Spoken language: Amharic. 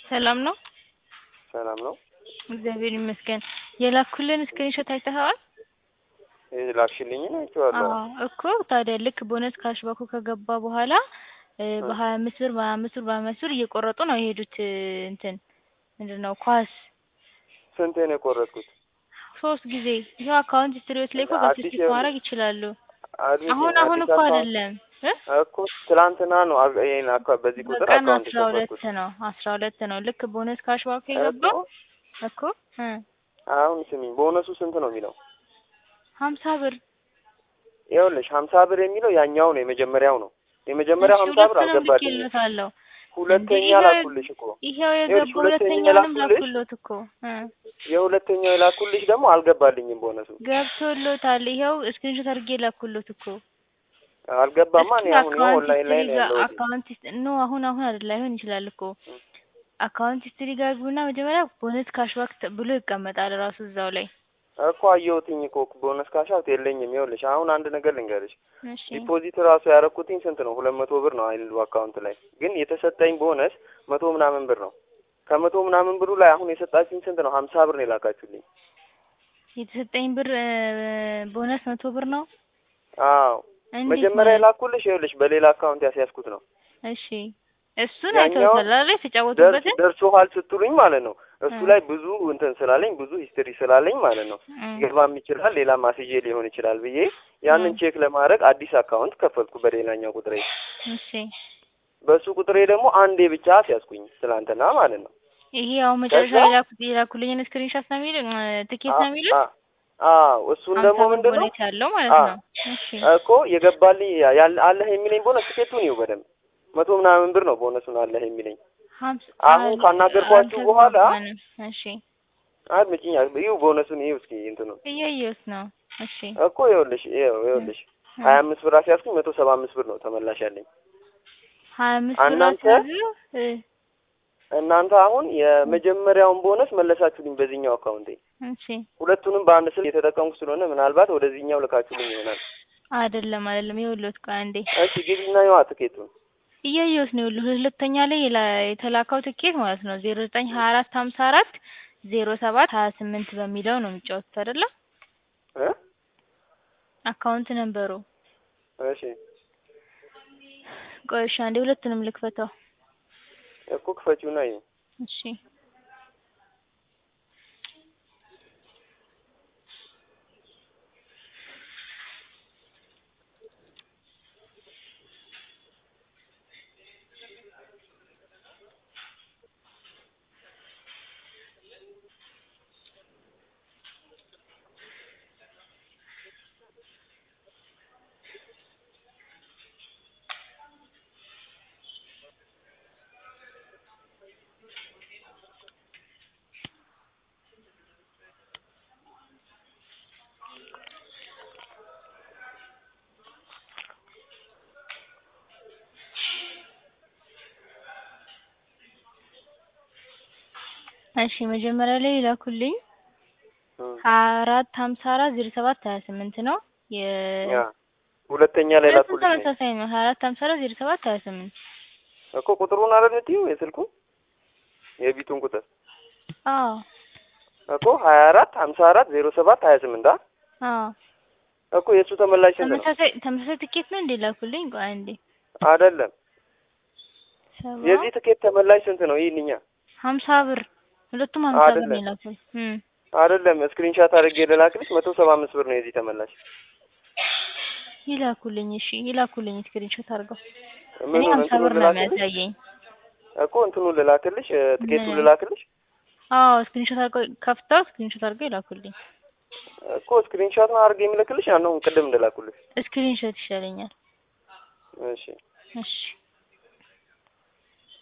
ሰላም ነው? ሰላም ነው። እግዚአብሔር ይመስገን። የላኩልን ስክሪንሾት አይተኸዋል? ላክሽልኝን አይቼዋለሁ። አዎ እኮ ታዲያ ልክ ቦነስ ካሽባኩ ከገባ በኋላ በሀያ አምስት ብር በሀያ አምስት ብር በሀያ አምስት ብር እየቆረጡ ነው የሄዱት እንትን ምንድን ነው ኳስ ስንቴ ነው የቆረጥኩት? ሶስት ጊዜ ይኸው አካውንት ሂስትሪዎት ላይ እኮ ገብተው አዲስ ቼክ ማድረግ ይችላሉ። አዲስ አሁን አሁን አዲስ እኮ አካውንት አይደለም እ እኮ ትላንትና ነው አ- ይሄን አካ- በዚህ ቁጥር በቀን አካውንት አስራ ሁለት የከፈትኩት ነው አስራ ሁለት ነው ልክ ቦነስ ካሽባኩ እኮ የገባው እኮ እ አሁን ስሚኝ ቦነሱ ስንት ነው የሚለው? ሀምሳ ብር ይኸውልሽ ሀምሳ ብር የሚለው ያኛው ነው የመጀመሪያው ነው የመጀመሪያው እሺ ሀምሳ ብር ሁለቱንም አልገባልኝም። ልኬልዎታለሁ። ሁለተኛ ይኸው- ላኩልሽ እኮ ይኸው ይኸውልሽ የገባ ሁለተኛ ሁለተኛውንም ላኩልሽ ላኩሎት እኮ እ የሁለተኛው የላኩልሽ ደግሞ አልገባልኝም ቦነሱ ገብቶሎታል። ይኸው ስክሪንሾት አድርጌ ላኩሎት እኮ አልገባማ። እኔ እስኪ አሁን ይኸው አካውንት ኦንላይን ላይ ሂስትሪ ነው ጋር ያለሁት። አካውንት ሂስትሪ ኖ አሁን አሁን አይደል ላይሆን ይችላል እኮ አካውንት ሂስትሪ ጋር ግቡና መጀመሪያ ቦነስ ካሽባክ ተ- ብሎ ይቀመጣል ራሱ እዛው ላይ። እኮ አየሁትኝ እኮ ቦነስ ካሻውት የለኝም። ይኸውልሽ አሁን አንድ ነገር ልንገርሽ እሺ ዲፖዚት ራሱ ያደረኩትኝ ስንት ነው? ሁለት መቶ ብር ነው አይደል አካውንት ላይ ግን የተሰጠኝ ቦነስ መቶ ምናምን ብር ነው። ከመቶ ምናምን ብሩ ላይ አሁን የሰጣችኝ ስንት ነው? ሀምሳ ብር ነው የላካችሁልኝ። የተሰጠኝ ብር እ፣ ቦነስ መቶ ብር ነው። አዎ እንዴት መጀመሪያ ማለት? የላኩልሽ ይኸውልሽ በሌላ አካውንት ያስያዝኩት ነው። እሺ እሱን ያኛው አይተውታል አይደል? ደርስ የተጫወቱበትን ደርሶሃል ስትሉኝ ማለት ነው እሱ እ። ላይ ብዙ እንትን ስላለኝ ብዙ ሂስትሪ ስላለኝ ማለት ነው እ፣ ገባም ይችላል ሌላ ማስዬ ሊሆን ይችላል ብዬ ያንን እ። ቼክ ለማድረግ አዲስ አካውንት ከፈትኩ በሌላኛው ቁጥሬ። እሺ በሱ ቁጥሬ ደግሞ አንዴ ብቻ ሲያስኩኝ ትላንትና ማለት ነው። ይሄ አሁን መጨረሻ ከዛ የላኩት የላኩልኝን ስክሪንሾት ነው የሚል ትኬት ነው የሚሉት አ- አዎ እሱን ሀምሳ ደግሞ ብር ምንድን ነው ቦነስ ያለው ማለት አ- ነው። እሺ እኮ የገባልኝ ያለ አለህ የሚለኝ ቦነስ ትኬቱን ይኸው በደንብ መቶ ምናምን ብር ነው ቦነሱን አለህ የሚለኝ። ሀምሳ አሁን ካናገርኳችሁ በኋላ አልተግባባንም። እሺ አድምጪኝ፣ ይኸው ቦነሱን ይኸው እስኪ እንትኑ እያየሁት ነው። እሺ እኮ ይኸውልሽ ይኸው ይኸውልሽ እ፣ ሀያ አምስት ብር አስያዝኩኝ መቶ ሰባ አምስት ብር ነው ተመላሽ ያለኝ። ሀያ አምስት ብር እናንተ አስያዙ እ፣ እናንተ አሁን የመጀመሪያውን ቦነስ መለሳችሁልኝ በዚህኛው አካውንቴ። እሺ ሁለቱንም በአንድ ስልክ የተጠቀምኩ ስለሆነ ምናልባት ወደዚህኛው ልካችሁልኝ ይሆናል። አይደለም አይደለም፣ ይኸውልዎት ቆይ አንዴ እሺ ግቢና ይዋ ትኬቱን እያየሁት ነው። ይኸውልህ ሁለተኛ ላይ የላ- የተላከው ትኬት ማለት ነው ዜሮ ዘጠኝ ሀያ አራት ሀምሳ አራት ዜሮ ሰባት ሀያ ስምንት በሚለው ነው የሚጫወቱት አይደለ? እ አካውንት ነንበሩ። እሺ ቆይ እሺ አንዴ ሁለቱንም ልክፈተው። እኮ ክፈቺውና ይኸው እሺ እሺ መጀመሪያ ላይ የላኩልኝ እ ሀያ አራት ሀምሳ አራት ዜሮ ሰባት ሀያ ስምንት ነው። የ ያ ሁለተኛ ላይ ሁለቱም ላኩልሽ ነኝ ተመሳሳይ ነው። ሀያ አራት ሀምሳ አራት ዜሮ ሰባት ሀያ ስምንት እኮ ቁጥሩን አይደል የምትይው የስልኩን የቢቱን ቁጥር አዎ እኮ ሀያ አራት ሀምሳ አራት ዜሮ ሰባት ሀያ ስምንት አ አዎ እኮ የእሱ ተመላሽ ስንት ነው? ተመሳሳይ ተመሳሳይ ትኬት ነው እንዴ ላኩልኝ? ቆይ አንዴ አይደለም ሰባ የዚህ ትኬት ተመላሽ ስንት ነው? ይህንኛ ሀምሳ ብር ሁለቱም ሀምሳ ብር ነው አይደለም የላኩልኝ። እም አይደለም ስክሪንሻት አድርጌ ልላክልሽ መቶ ሰባ አምስት ብር ነው የዚህ ተመላሽ። ይላኩልኝ። እሺ ይላኩልኝ ስክሪንሾት አድርገው። እኔ ምኑን ሀምሳ ብር እንትኑን ነው ልላክልሽ የሚያሳየኝ። እኮ እንትኑን ልላክልሽ እ፣ ትኬቱን ምን? ልላክልሽ አዎ ስክሪንሾት አድርገው ከፍተው ስክሪንሾት አድርገው ይላኩልኝ። እኮ ስክሪንሻት ነው አድርጌ የሚልክልሽ ያንውን ቅድም እንደላኩልሽ። ስክሪንሾት ይሻለኛል። እሺ እሺ